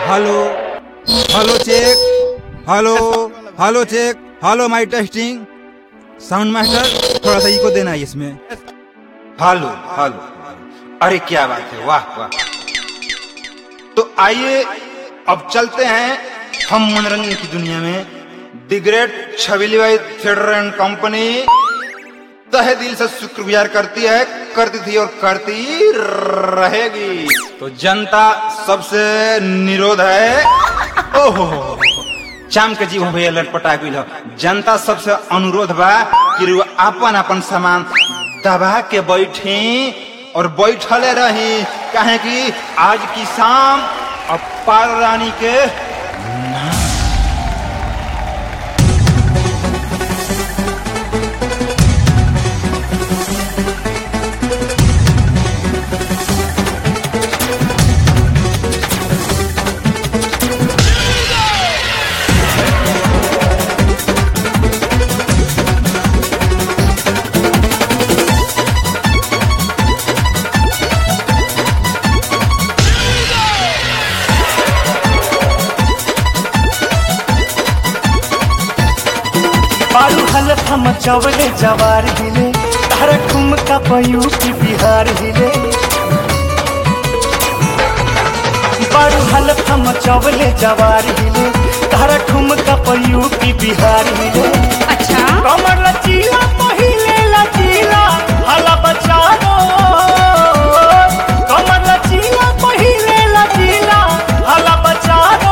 Hello hello check hello hello check hello माई testing sound master थोड़ा सा eco देना है इसमें हेलो हेलो अरे क्या बात है वाह वाह तो आइए अब चलते हैं हम मनोरंजन की दुनिया में द ग्रेट छबीली भाई थिएटर एंड कंपनी तहे दिल से शुक्रगुजार करती है करती थी और करती रहेगी तो जनता सबसे निरोध है ओहो चाम के जीव भैया लटपटा गई जनता सबसे अनुरोध बा कि रउआ अपन अपन सामान दबा के बैठी और बैठले रही काहे कि आज की शाम अब पार रानी के बारू हलत हम चवले जवार हिले तारा ठुमका पयू की बिहार हिले बारू हलत हम चवले जवार हिले तारा ठुमका पयू की बिहार हिले अच्छा कमर लचीला पहिले लचीला हला बचारो कमर लचीला पहिले लचीला हला बचारो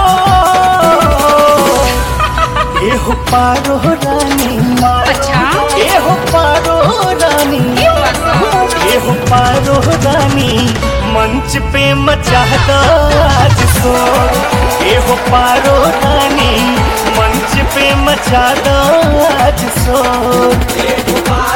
एहो पारो रानी अच्छा एहो पारो रानी ये बात बा। एहो पारो रानी मंच पे मचा दो आज शोर एहो पारो रानी मंच पे मचा दो आज शोर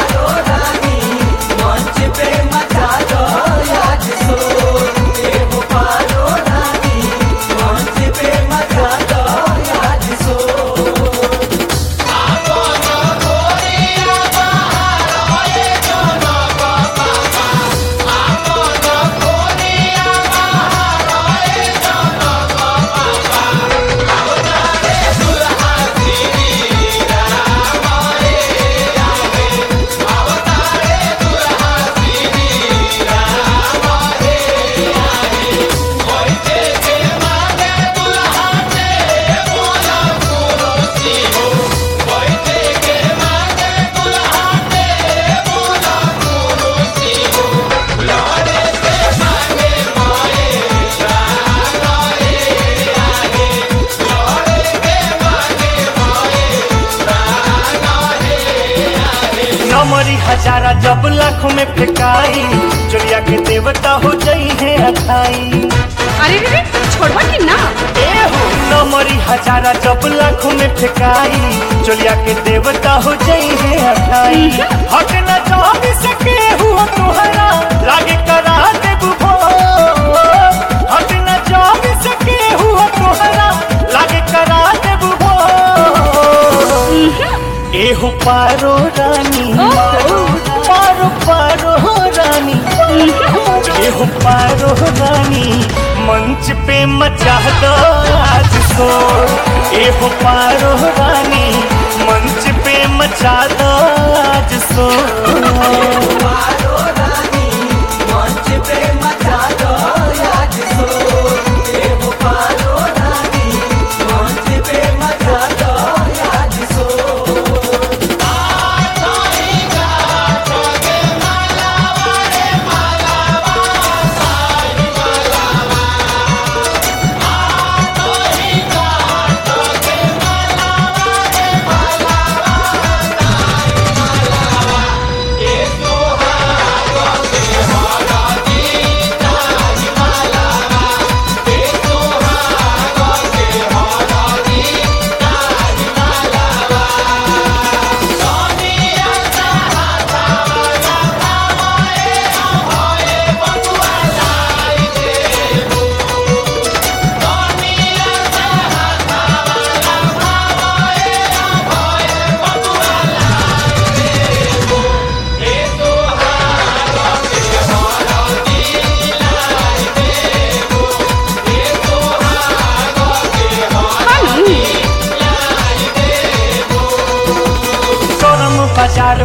नमरी हजारा जब लाखों में फेंकाई चुलिया के देवता हो जाई है अखाई अरे रे रे छोड़वा कि ना ए हो नमरी हजारा जब लाखों में फेंकाई चुलिया के देवता हो जाई है अखाई हट न जान सके हुआ तुहरा लागे करा दे बुभो हट न जान सके हुआ तुहरा लागे करा दे बुभो एहो पारो रानी पारो पारो रानी एहो पारो रानी मंच पे मचा दो आज शोर एहो पारो रानी मंच पे मचा दो आज शोर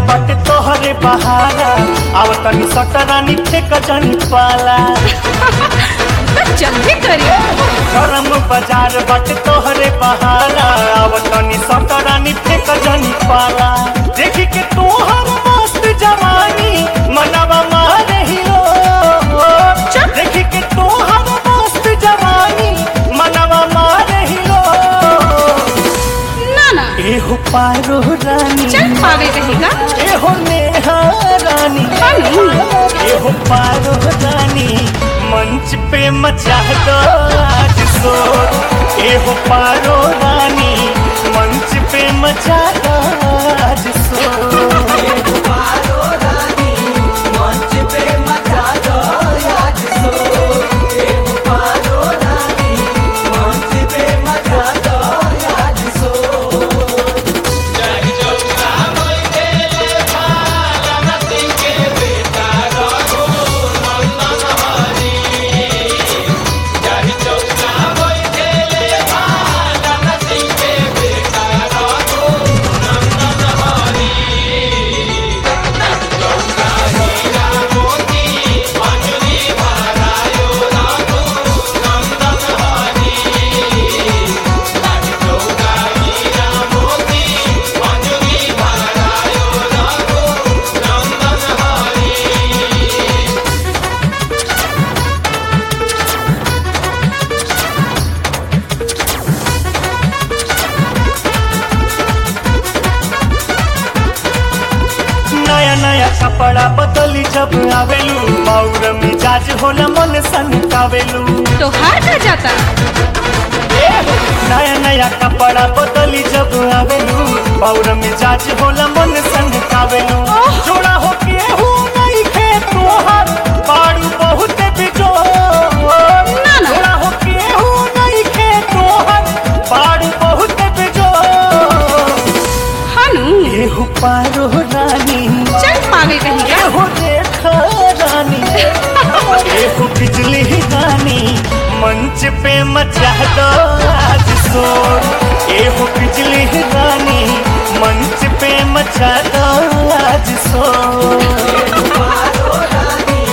बट तोहरे बहारा अब तनी सटरानी फेक जनी पाला तो जल्दी करिए गरम बाजार बट तोहरे बहारा अब तनी सटरानी फेक जनी पाला देखी के तोहर मस्त जवानी मनवा मारे हिलो देखी के तोहर मस्त जवानी मनवा मारे हिलो ना ना एहो पारो रानी चल पावे कहेगा एहो नेहा रानी हेलो। एहो पारो रानी मंच पे मचा दो आज शोर एहो पारो रानी मंच पे मचा दो आज शोर नया नया कपड़ा बदली जब आवेलू मौर मिजाज होला मन सनकावेलू तो हार जा जाता नया नया कपड़ा बदली जब आवेलू मौर मिजाज होला मन सनकावेलू जोड़ा हो के हूँ नहीं खे तोहर बाड़ू बहुत बिजो ना। जोड़ा हो के हूँ नहीं खे तोहर बाड़ू बहुत बिजो हानू एहु पारो रानी चल पावे कहेगा एहो देखा रानी एहो बिजली रानी मंच पे मचा दो आज शोर एहो बिजली रानी मंच पे मचा दो आज शोर